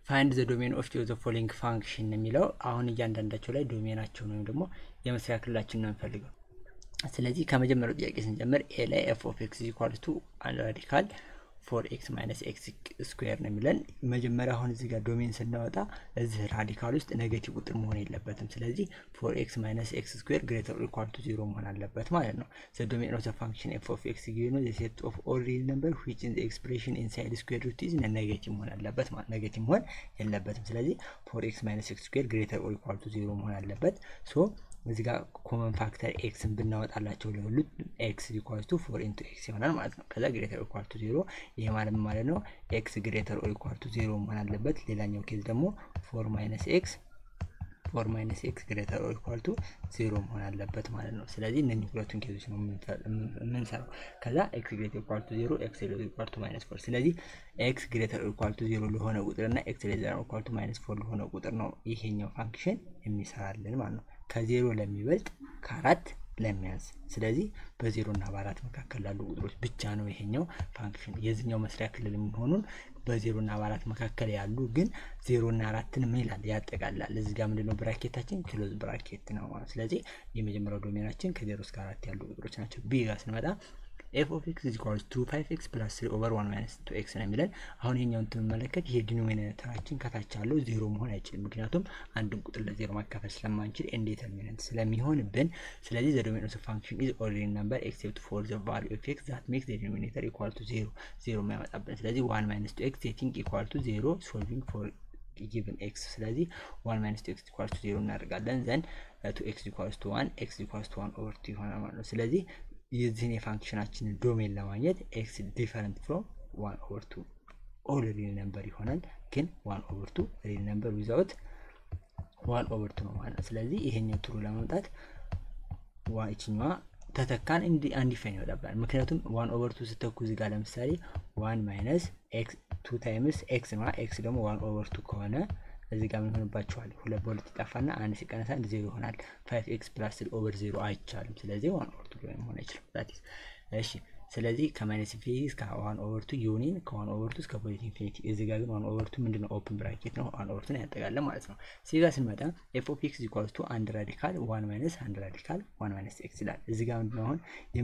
ፋይንድ ዘ ዶሜን ኦፍ ዘ ፎሎዊንግ ፋንክሽን የሚለው አሁን እያንዳንዳቸው ላይ ዶሜናቸውን ወይም ደግሞ የመስሪያ ክልላችን ነው የምፈልገው። ስለዚህ ከመጀመሪያው ጥያቄ ስንጀምር ኤ ላይ ኤፍ ኦፍ ኤክስ ኢኳልስ ቱ ራዲካል ፎር ኤክስ ማይነስ ኤክስ ስኩዌር ነው የሚለን። መጀመሪያ አሁን እዚህ ጋር ዶሜን ስናወጣ እዚህ ራዲካል ውስጥ ኔጌቲቭ ቁጥር መሆን የለበትም። ስለዚህ ፎር ኤክስ ማይነስ ኤክስ ስኩዌር ግሬተር ኢኳል ቱ ዚሮ መሆን አለበት ማለት ነው። ዘ ዶሜን ኦፍ ዘ ፋንክሽን ኤፍ ኦፍ ኤክስ ጊዜ ነው ሴት ኦፍ ኦል ሪል ነምበር ዊች ኢን ኤክስፕሬሽን ኢንሳይድ ስኩዌር ሩት ኢዝ ኔጌቲቭ መሆን አለበት ማለት ኔጌቲቭ መሆን የለበትም። ስለዚህ ፎር ኤክስ ማይነስ ኤክስ ስኩዌር ግሬተር ኢኳል ቱ ዚሮ መሆን አለበት ሶ እዚህ ጋር ኮመን ፋክተር ኤክስን ብናወጣላቸው ለሁሉት ኤክስ ኢኳል ቱ ፎር ኢንቱ ኤክስ ይሆናል ማለት ነው። ከዛ ግሬተር ኢኳል ቱ ዜሮ ይሄ ማለት ማለት ነው ኤክስ ግሬተር ኢኳል ቱ ዜሮ መሆን አለበት። ሌላኛው ኬዝ ደግሞ ፎር ማይነስ ኤክስ ፎር ማይነስ ኤክስ ግሬተር ኢኳል ቱ ዜሮ መሆን አለበት ማለት ነው። ስለዚህ እነዚህ ሁለቱን ኬዞች ነው የምንሰራው። ከዛ ኤክስ ግሬተር ኢኳል ቱ ዜሮ ኤክስ ግሬተር ኢኳል ቱ ማይነስ ፎር። ስለዚህ ኤክስ ግሬተር ኢኳል ቱ ዜሮ ለሆነ ቁጥር እና ኤክስ ግሬተር ኢኳል ቱ ማይነስ ፎር ለሆነ ቁጥር ነው ይሄኛው ፋንክሽን የሚሰራልን ማለት ነው። ከዜሮ ለሚበልጥ ከአራት ለሚያንስ ስለዚህ በዜሮ እና በአራት መካከል ላሉ ቁጥሮች ብቻ ነው ይሄኛው ፋንክሽን የዚህኛው መስሪያ ክልል የሚሆኑን በዜሮ እና በአራት መካከል ያሉ ግን ዜሮ እና አራትን ምን ይላል ያጠቃላል። እዚህ ጋር ምንድነው ብራኬታችን ክሎዝ ብራኬት ነው ማለት ስለዚህ የመጀመሪያው ዶሜናችን ከዜሮ እስከ አራት ያሉ ቁጥሮች ናቸው። ቢ ጋር ስንመጣ ኤፍ ኦፍ ኤክስ ኢኳልስ ቱ ፋይቭ ኤክስ ፕላስ ስሪ ኦቨር ዋን ማይነስ ቱ ኤክስ ነው የሚለን። አሁን ይሄኛውን ትመለከት ይሄ ዲኖሚኔተራችን ከታች ያለው ዜሮ መሆን አይችልም። ምክንያቱም አንድን ቁጥር ለዜሮ ማካፈል ስለማንችል ኢንዴተርሚነንት ስለሚሆንብን፣ ስለዚህ ዘ ዶሜን ኦፍ ፋንክሽን ኢዝ ኦርዲናሪ ነምበር ኤክሴፕት ፎር ዘ ቫልዩ ኦፍ ኤክስ ዛት ሜክስ ዘ ዲኖሚኔተር ኢኳል ቱ ዜሮ ዜሮ የሚያመጣብን ስለዚህ ዋን ማይነስ ቱ ኤክስ ሴቲንግ ኢኳል ቱ ዜሮ ሶልቪንግ ፎር ጊቭን ኤክስ ስለዚህ ዋን ማይነስ ቱ ኤክስ ኢኳልስ ቱ ዜሮ እናደርጋለን ዘን ቱ ኤክስ ኢኳልስ ቱ ዋን ኤክስ ኢኳልስ ቱ ዋን ኦቨር ቱ ይሆናል ማለት ነው። ስለዚህ የዚህን የፋንክሽናችንን ዶሜን ለማግኘት ኤክስ ዲፈረንት ፍሮም ዋን ኦቨር ቱ ኦል ሪል ነምበር ይሆናል። ግን ዋን ኦቨር ቱ ሪል ነምበር ዊዛውት ዋን ኦቨር ቱ ነው ማለት ነው። ስለዚህ ይሄኛው ትሩ ለማምጣት ይችኛዋ ተተካን አንዲፋይን ይወጣባል። ምክንያቱም ዋን ኦቨር ቱ ስተኩ እዚህ ጋር ለምሳሌ ዋን ማይነስ ኤክስ ቱ ታይምስ ኤክስ ነው። ኤክስ ደግሞ ዋን ኦቨር ቱ ከሆነ እዚህ ጋር ምን ሆንባችኋል? ሁለት በሁለት ይጠፋና አንድ ሲቀነስ አንድ ዜሮ ይሆናል። ፋይቭ ኤክስ ፕላስ ስሪ ኦቨር ዜሮ አይቻልም። ስለዚህ ዋን ኦቨር ቱ መሆን አይችልም። ዛቲስ እሺ። ስለዚህ ከማይነስ ኢንፊኒቲ እስከ ዋን ኦቨር ቱ ዩኒን ከዋን ኦቨር ቱ እስከ ፖዚቲቭ ኢንፊኒቲ። እዚህ ጋር ግን ዋን ኦቨር ቱ ምንድነው? ኦፕን ብራኬት ነው። ዋን ኦቨር ቱን ያጠቃለን ማለት ነው። እዚህ ጋር ስንመጣ ኤፍ ኦፍ ኤክስ ኢኳልስ ቱ አንድ ራዲካል ዋን ማይነስ አንድ ራዲካል ዋን ማይነስ ኤክስ ይላል። እዚህ ጋር ምንድነው አሁን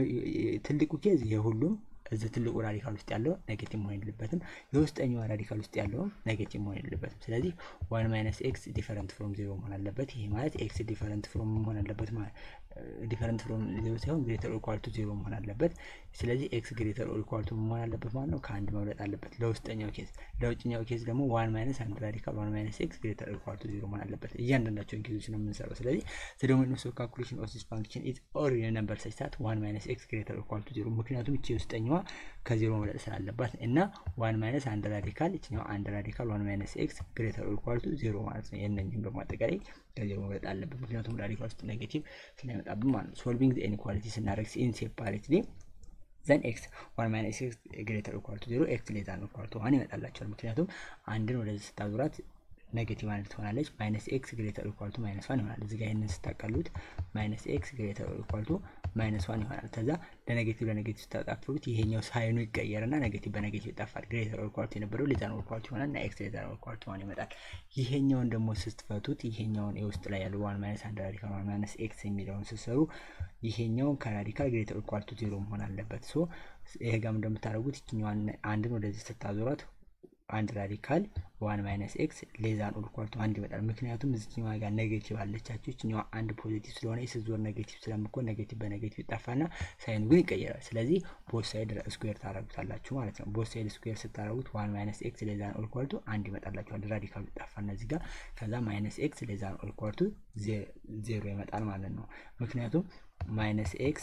ትልቁ ኬዝ የሁሉም እዚህ ትልቁ ራዲካል ውስጥ ያለው ኔጌቲቭ መሆን የለበትም። የውስጠኛው ራዲካል ውስጥ ያለውም ኔጌቲቭ መሆን የለበትም። ስለዚህ ዋን ማይነስ ኤክስ ዲፈረንት ፍሮም ዜሮ መሆን አለበት። ይሄ ማለት ኤክስ ዲፈረንት ፍሮም መሆን አለበት ማለት ዲፈረንት ፍሮም ዜሮ ሳይሆን ግሬተር ኢኳል ቱ ዜሮ መሆን አለበት። ስለዚህ ኤክስ ግሬተር ኢኳል ቱ መሆን አለበት ማለት ነው። ከአንድ መብለጥ አለበት ለውስጠኛው ኬዝ። ለውጭኛው ኬዝ ደግሞ ዋን ማይነስ አንድ ራዲካል ዋን ማይነስ ኤክስ ግሬተር ኢኳል ቱ ዜሮ መሆን አለበት። እያንዳንዳቸውን ኬዞች ነው የምንሰራው። ስለዚህ ዘ ዶሜን ኦፍ ካልኩሌሽን ኦፍ ዚስ ፋንክሽን ኢዝ ኦል ሪል ነምበር ሰች ዛት ዋን ማይነስ ኤክስ ግሬተር ኢኳል ቱ ዜሮ ምክንያቱም እቺ ውስጠኛዋ ከዜሮ መብለጥ ስላለባት እና ዋን ማይነስ አንድ ራዲካል ይችኛው አንድ ራዲካል ዋን ማይነስ ኤክስ ግሬተር ኢኳል ቱ ዜሮ ማለት ነው። የእነኝህም በማጠቃላይ ከዜሮ መብለጥ አለበት ምክንያቱም ራዲካል ውስጥ ኔጌቲቭ ስለሚመጣብን ማለት ነው። ሶልቪንግ ዘ ኢንኢኳሊቲ ስናደርግ ኢን ሴፓሬትሊ ዘን ኤክስ ዋን ማይነስ ኤክስ ግሬተር ኢኳል ቱ ዜሮ ኤክስ ሌዛ ነው ኢኳል ቱ ዋን ይመጣላቸዋል። ምክንያቱም አንድን ወደዚህ ስታዙራት ኔጌቲቭ አንድ ትሆናለች። ማይነስ ኤክስ ግሬተር ኢኳል ቱ ማይነስ ዋን ይሆናል። እዚህ ጋር ይህንን ስታቀሉት ማይነስ ኤክስ ግሬተር ኢኳል ቱ ማይነስ ዋን ይሆናል። ከዛ ለኔጌቲቭ ለኔጌቲቭ ስታጣፍሩት ይሄኛው ሳይኑ ይቀየርና ኔጌቲቭ በኔጌቲቭ ይጠፋል። ግሬተር ኢኳል ቱ የነበረው ሌዛ ነው ኢኳል ቱ ይሆናል እና ኤክስ ሌዛ ነው ኢኳል ቱ ዋን ይመጣል። ይሄኛውን ደግሞ ስትፈቱት ይሄኛውን የውስጥ ላይ ያለው ዋን ማይነስ አንድ ራዲካል ዋን ማይነስ ኤክስ የሚለውን ስትሰሩ ይሄኛውን ከራዲካል ግሬተር ኢኳል ቱ ዜሮ መሆን አለበት። ሶ ይሄ ጋም እንደምታደርጉት ይችኛዋን አንድን ወደዚህ ስታዞሯት አንድ ራዲካል ዋን ማይነስ ኤክስ ሌዛን ኦልኳልቱ አንድ ይመጣል። ምክንያቱም እዚህኛዋ ጋር ኔጌቲቭ አለቻችሁ ይችኛዋ አንድ ፖዚቲቭ ስለሆነ የስዞር ኔጌቲቭ ስለምኮን ኔጌቲቭ በኔጌቲቭ ይጠፋና ሳይኑ ግን ይቀየራል። ስለዚህ ቦት ሳይድ ስኩዌር ታደረጉታላችሁ ማለት ነው። ቦት ሳይድ ስኩዌር ስታደረጉት ዋን ማይነስ ኤክስ ሌዛን ኦልኳልቱ አንድ ይመጣላችኋል። ራዲካሉ ይጠፋና እዚህ ጋር ከዛ ማይነስ ኤክስ ሌዛን ኦልኳልቱ ዜሮ ይመጣል ማለት ነው። ምክንያቱም ማይነስ ኤክስ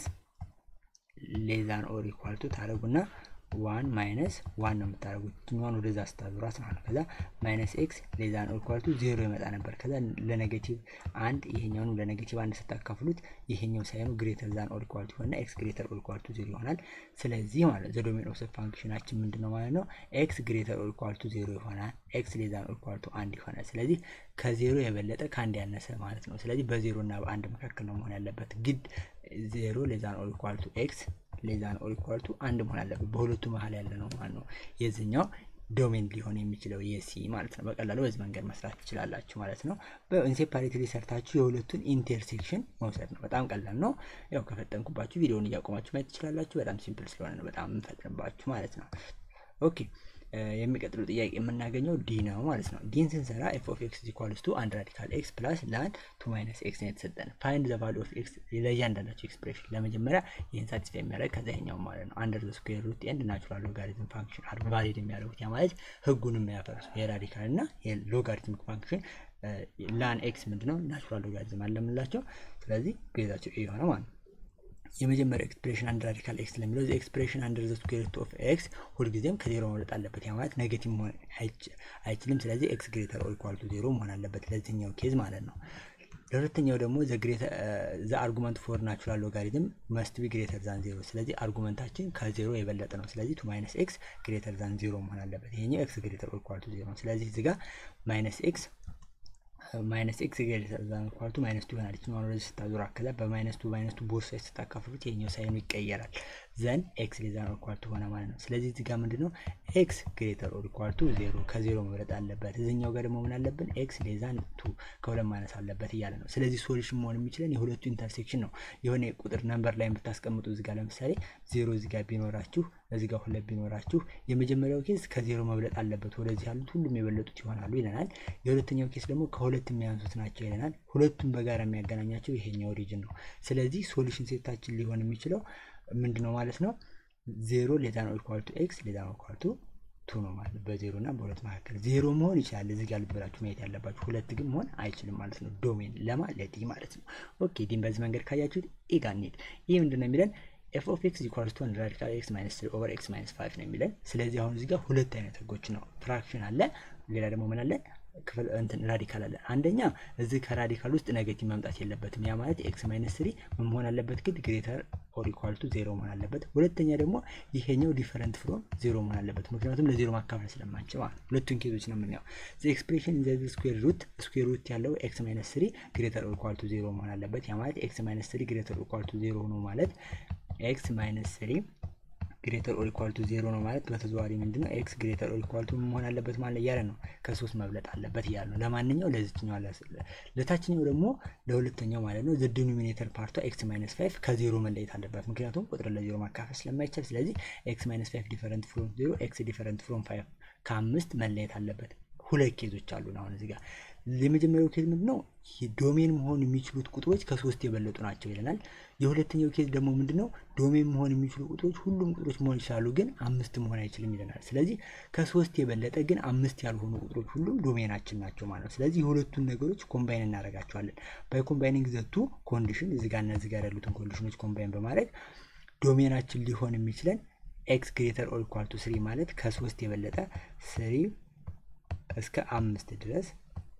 ሌዛን ኦር ኢኳልቱ ታደረጉና ዋን ማይነስ ዋን ነው የምታደርጉት ትኛዋን ወደዛ ስታዙራት ማለት ነው። ከዛ ማይነስ ኤክስ ሌዛን ኦልኳልቱ ዜሮ ይመጣ ነበር። ከዛ ለኔጌቲቭ አንድ ይሄኛውን ለኔጌቲቭ አንድ ስታካፍሉት ይሄኛው ሳይኑ ግሬተር ዛን ኦልኳልቱ ይሆንና ኤክስ ግሬተር ኦልኳልቱ ዜሮ ይሆናል። ስለዚህ ማለት ዘ ዶሜን ኦፍ ፋንክሽናችን ምንድን ነው ማለት ነው? ኤክስ ግሬተር ኦልኳልቱ ዜሮ ይሆናል። ኤክስ ሌዛን ኦልኳልቱ አንድ ይሆናል። ስለዚህ ከዜሮ የበለጠ ከአንድ ያነሰ ማለት ነው። ስለዚህ በዜሮ እና በአንድ መካከል ነው መሆን ያለበት። ግድ ዜሮ ሌዛን ኦልኳልቱ ኤክስ ሌዛን ኦር ኢኳል ቱ አንድ መሆን አለበት። በሁለቱ መሀል ያለ ነው ማለት ነው። የዚህኛው ዶሜን ሊሆን የሚችለው የሲ ማለት ነው። በቀላሉ በዚህ መንገድ መስራት ትችላላችሁ ማለት ነው። በኢንሴፓሬትሊ ሰርታችሁ የሁለቱን ኢንተርሴክሽን መውሰድ ነው። በጣም ቀላል ነው። ያው ከፈጠንኩባችሁ ቪዲዮውን እያቆማችሁ ማየት ትችላላችሁ። በጣም ሲምፕል ስለሆነ ነው በጣም የምፈጥንባችሁ ማለት ነው። ኦኬ የሚቀጥለው ጥያቄ የምናገኘው ዲ ነው ማለት ነው። ዲን ስንሰራ ኤፍ ኦፍ ኤክስ ኢኳልስ ቱ አንድ ራዲካል ኤክስ ፕላስ ላን ቱ ማይነስ ኤክስ ነው የተሰጠን። ፋይንድ ዘ ቫሉ ኦፍ ኤክስ ለእያንዳንዳቸው ኤክስፕሬሽን ለመጀመሪያ ይህን ሳቲስፋይ የሚያደርግ ከዛ ይሄኛው ማለት ነው አንደር ዘ ስኩዌር ሩት ኤንድ ናቹራል ሎጋሪትም ፋንክሽን አር ቫሊድ የሚያደርጉት ያ ማለት ህጉንም የሚያፈርሱ የራዲካል እና የሎጋሪትሚክ ፋንክሽን ላን ኤክስ ምንድነው ናቹራል ሎጋሪትም አለምላቸው። ስለዚህ ግዛቸው የሆነ ማለት ነው። የመጀመሪያ ኤክስፕሬሽን አንድ ራዲካል ኤክስ ለሚለው ዘ ኤክስፕሬሽን አንደር ዘ ስኩዌር ሩት ኦፍ ኤክስ ሁልጊዜም ከዜሮ መብለጥ አለበት። ያ ማለት ኔጌቲቭ መሆን አይችልም። ስለዚህ ኤክስ ግሬተር ኦር ኢኳል ቱ ዜሮ መሆን አለበት ለዚህኛው ኬዝ ማለት ነው። ለሁለተኛው ደግሞ ዘ አርጉመንት ፎር ናቹራል ሎጋሪትም መስት ቢ ግሬተር ዛን ዜሮ። ስለዚህ አርጉመንታችን ከዜሮ የበለጠ ነው። ስለዚህ ቱ ማይነስ ኤክስ ግሬተር ዛን ዜሮ መሆን አለበት። ይሄኛው ኤክስ ግሬተር ኦር ኢኳል ቱ ዜሮ ነው። ስለዚህ እዚህ ጋር ማይነስ ኤክስ ማይነስ ኤክስ ግሬተር ዛን ኢኳል ቱ ማይነስ ቱ ይሆናል። ይችኛው ወደዚህ ስታዞር አከዛ በማይነስ ቱ ማይነስ ቱ ቦርሳ ስታካፍሉት የኛው ሳይኑ ይቀየራል። ዘን ኤክስ ሌዛን ኦር ኢኳል ቱ ሆነ ማለት ነው። ስለዚህ እዚህ ጋር ምንድነው ኤክስ ግሬተር ኦር ኢኳል ቱ ዜሮ ከዜሮ መብለጥ አለበት። እዚኛው ጋር ደግሞ ምን አለብን? ኤክስ ሌዛን ቱ ከሁለት ማነስ አለበት እያለ ነው። ስለዚህ ሶሉሽን መሆን የሚችለን የሁለቱ ኢንተርሴክሽን ነው። የሆነ ቁጥር ነምበር ላይ ብታስቀምጡ እዚህ ጋር ለምሳሌ ዜሮ እዚህ ጋር ቢኖራችሁ እዚህ ጋር ሁለት ቢኖራችሁ የመጀመሪያው ኬስ ከዜሮ መብለጥ አለበት። ወደዚህ ያሉት ሁሉም የበለጡት ይሆናሉ ይለናል። የሁለተኛው ኬስ ደግሞ ከሁለት የሚያንሱት ናቸው ይለናል። ሁለቱም በጋራ የሚያገናኛቸው ይሄኛው ሪጅን ነው። ስለዚህ ሶሉሽን ሴታችን ሊሆን የሚችለው ምንድን ነው ማለት ነው? ዜሮ ሌዛ ነው ኢኳል ቱ ኤክስ ሌዛ ነው ኢኳል ቱ ቱ ነው ማለት ነው። በዜሮ እና በሁለት መካከል ዜሮ መሆን ይችላል። እዚህ ጋር ልበላችሁ ማየት ያለባችሁ ሁለት ግን መሆን አይችልም ማለት ነው። ዶሜን ለማ ለዲ ማለት ነው። ኦኬ ዲን በዚህ መንገድ ካያችሁት ኢ ጋር እንሂድ። ይህ ምንድን ነው የሚለን ኤፍ ኦፍ ኤክስ ኢኳልስ ቱ አንድ ራዲካል ኤክስ ማይነስ ትሪ ኦቨር ኤክስ ማይነስ ፋይቭ ነው የሚለን። ስለዚህ አሁን እዚህ ጋር ሁለት አይነት ህጎች ነው። ፍራክሽን አለ፣ ሌላ ደግሞ ምን አለ? ክፍል እንትን ራዲካል አለ። አንደኛ እዚህ ከራዲካል ውስጥ ኔጌቲቭ መምጣት የለበትም። ያ ማለት ኤክስ ማይነስ ትሪ ምን መሆን አለበት? ግን ግሬተር ኦር ኢኳል ቱ ዜሮ መሆን አለበት። ሁለተኛ ደግሞ ይሄኛው ዲፈረንት ፍሮም ዜሮ መሆን አለበት። ምክንያቱም ለዜሮ ማካፈል ስለማንችል ማለት ነው። ሁለቱን ኬዞች ነው የምናየው። ኤክስፕሬሽን ዘ ስኩዌር ሩት ስኩዌር ሩት ያለው ኤክስ ማይነስ ትሪ ግሬተር ኦር ኢኳል ቱ ዜሮ መሆን አለበት። ያ ማለት ኤክስ ማይነስ ትሪ ግሬተር ኦር ኢኳል ቱ ዜሮ ነው ማለት ኤክስ ማይነስ ትሪ ግሬተር ኦር ኢኳል ቱ ዜሮ ነው ማለት በተዘዋዋሪ ምንድን ነው ኤክስ ግሬተር ኦር ኢኳል ቱ መሆን አለበት ማለት እያለ ነው። ከሶስት መብለጥ አለበት እያለ ነው። ለማንኛው ለዚችኛው ለታችኛው ደግሞ ለሁለተኛው ማለት ነው ዘ ዲኖሚኔተር ፓርቷ ኤክስ ማይነስ ፋይቭ ከዜሮ መለየት አለበት። ምክንያቱም ቁጥር ለዜሮ ማካፈል ስለማይቻል፣ ስለዚህ ኤክስ ማይነስ ፋይቭ ዲፈረንት ፍሮም ዜሮ ኤክስ ዲፈረንት ፍሮም ፋይቭ ከአምስት መለየት አለበት። ሁለት ኬዞች አሉን አሁን እዚህ ጋር የመጀመሪያው ኬዝ ምንድን ነው? ዶሜን መሆን የሚችሉት ቁጥሮች ከሶስት የበለጡ ናቸው ይለናል። የሁለተኛው ኬዝ ደግሞ ምንድን ነው? ዶሜን መሆን የሚችሉ ቁጥሮች ሁሉም ቁጥሮች መሆን ይችላሉ፣ ግን አምስት መሆን አይችልም ይለናል። ስለዚህ ከሶስት የበለጠ ግን አምስት ያልሆኑ ቁጥሮች ሁሉም ዶሜናችን ናቸው ማለት ነው። ስለዚህ የሁለቱን ነገሮች ኮምባይን እናደርጋቸዋለን። ባይ ኮምባይኒንግ ዘቱ ኮንዲሽን እዚህ ጋር እና እዚህ ጋር ያሉትን ኮንዲሽኖች ኮምባይን በማድረግ ዶሜናችን ሊሆን የሚችለን ኤክስ ግሬተር ኦር ኢኳል ቱ ስሪ ማለት ከሶስት የበለጠ ስሪ እስከ አምስት ድረስ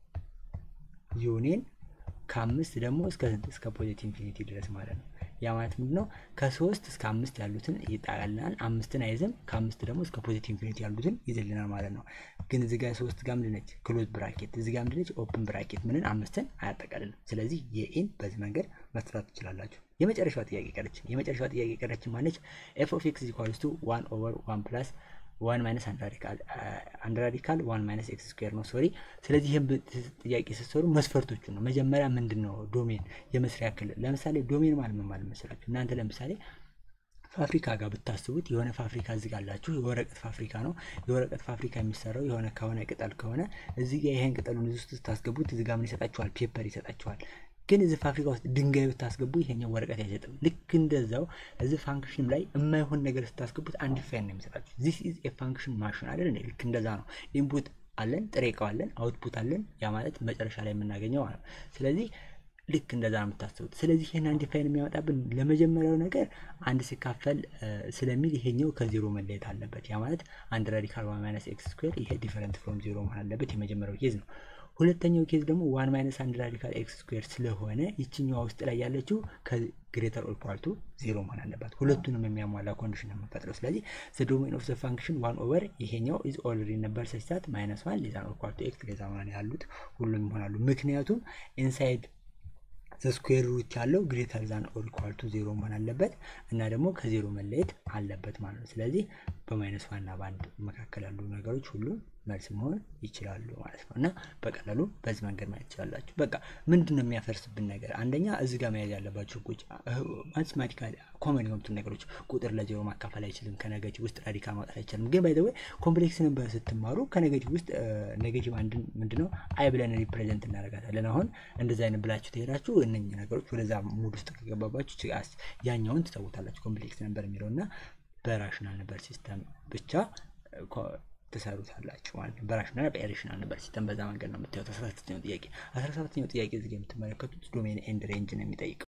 ዩኒየን ከአምስት ደግሞ እስከ ስንት እስከ ፖዚቲቭ ኢንፊኒቲ ድረስ ማለት ነው። ያ ማለት ምንድን ነው? ከሶስት እስከ አምስት ያሉትን ይጣቃልናል። አምስትን አይዝም። ከአምስት ደግሞ እስከ ፖዚቲቭ ኢንፊኒቲ ያሉትን ይዝልናል ማለት ነው። ግን እዚህ ጋር ሶስት ጋር ምንድን ነች? ክሎዝ ብራኬት። እዚህ ጋር ምንድን ነች? ኦፕን ብራኬት። ምንን አምስትን አያጠቃልልም። ስለዚህ የኢን በዚህ መንገድ መስራት ትችላላችሁ። የመጨረሻዋ ጥያቄ ቀረችን። የመጨረሻዋ ጥያቄ ቀረችን ማለች ኤፍ ኦፍ ኤክስ ኢኳልስ ቱ ዋን ኦቨር ዋን ፕላስ ዋን ማይነስ አንድ ራዲካል አንድ ራዲካል ዋን ማይነስ ኤክስ ስኩዌር ነው። ሶሪ። ስለዚህ ይህም ጥያቄ ስትሰሩ መስፈርቶቹ ነው። መጀመሪያ ምንድን ነው ዶሜን የመስሪያ ክልል። ለምሳሌ ዶሜን ማለት ምን ማለት መሰላችሁ? እናንተ ለምሳሌ ፋብሪካ ጋር ብታስቡት የሆነ ፋብሪካ እዚህ ጋር አላችሁ። የወረቀት ፋብሪካ ነው። የወረቀት ፋብሪካ የሚሰራው የሆነ ከሆነ ቅጠል ከሆነ እዚህ ጋር ይሄን ቅጠሉን እዚህ ውስጥ ስታስገቡት እዚህ ጋር ምን ይሰጣችኋል? ፔፐር ይሰጣችኋል። ግን እዚህ ፋብሪካ ውስጥ ድንጋይ ብታስገቡ ይሄኛው ወረቀት አይሰጥም። ልክ እንደዛው እዚህ ፋንክሽን ላይ የማይሆን ነገር ስታስገቡት አንድ ፋይል ነው የሚሰጣችሁ። ዚስ ኢዝ ኤ ፋንክሽን ማሽን አይደል? ልክ እንደዛ ነው። ኢንፑት አለን፣ ጥሬ እቃው አለን፣ አውትፑት አለን። ያ ማለት መጨረሻ ላይ የምናገኘው ማለት ነው። ስለዚህ ልክ እንደዛ ነው የምታስቡት። ስለዚህ ይህን አንድ ፋይል የሚያመጣብን ለመጀመሪያው ነገር አንድ ሲካፈል ስለሚል ይሄኛው ከዜሮ መለየት አለበት። ያ ማለት አንድ ራዲካል ዋን ማይነስ ኤክስ ስኩዌር ይሄ ዲፈረንት ፍሮም ዜሮ መሆን አለበት። የመጀመሪያው ኬዝ ነው። ሁለተኛው ኬዝ ደግሞ ዋን ማይነስ አንድ ራዲካል ኤክስ ስኩዌር ስለሆነ ይችኛዋ ውስጥ ላይ ያለችው ከግሬተር ኦር ኢኳል ቱ ዜሮ መሆን አለባት። ሁለቱንም የሚያሟላ ኮንዲሽን ነው የምንፈጥረው። ስለዚህ ዘ ዶሜን ኦፍ ዘ ፋንክሽን ዋን ኦቨር ይሄኛው ኢዝ ኦልሬዲ ነበር ሰችታት ማይነስ ዋን ሌዛ ኦር ኢኳል ቱ ኤክስ ሌዛ ማለት ያሉት ሁሉም ይሆናሉ። ምክንያቱም ኢንሳይድ ስኩዌር ሩት ያለው ግሬተር ዛን ኦር ኢኳል ቱ ዜሮ መሆን አለበት እና ደግሞ ከዜሮ መለየት አለበት ማለት ነው። ስለዚህ በማይነስ ዋና በአንድ መካከል ያሉ ነገሮች ሁሉ መልስ መሆን ይችላሉ ማለት ነው እና በቀላሉ በዚህ መንገድ ማየት ትችላላችሁ። በቃ ምንድን ነው የሚያፈርስብን ነገር? አንደኛ እዚህ ጋር መያዝ ያለባቸው ህጎች ማቴማቲካሊ ኮመን የሆኑትን ነገሮች ቁጥር ለዜሮ ማካፈል አይችልም፣ ከኔጌቲቭ ውስጥ ራዲካል ማውጣት አይችልም። ግን ባይ ዘ ወይ ኮምፕሌክስ ነበር ስትማሩ ከኔጌቲቭ ውስጥ ኔጌቲቭ አንድን ምንድነው አይ ብለን ሪፕሬዘንት እናደርጋታለን። አሁን እንደዚ አይነት ብላችሁ ትሄዳችሁ እነኝህ ነገሮች ወደዛ ሙድ ውስጥ ከገባባችሁ ያኛውን ትተውታላችሁ ኮምፕሌክስ ነበር የሚለው እና በራሽናል ነበር ሲስተም ብቻ ትሰሩታላችሁ ማለት ነው። በራሽናል በኢሬሽናል ነበር ሲስተም በዛ መንገድ ነው የምታዩት። አስራ ሰባተኛው ጥያቄ አስራ ሰባተኛው ጥያቄ እዚህ የምትመለከቱት ዶሜን ኤንድ ሬንጅ ነው የሚጠይቀው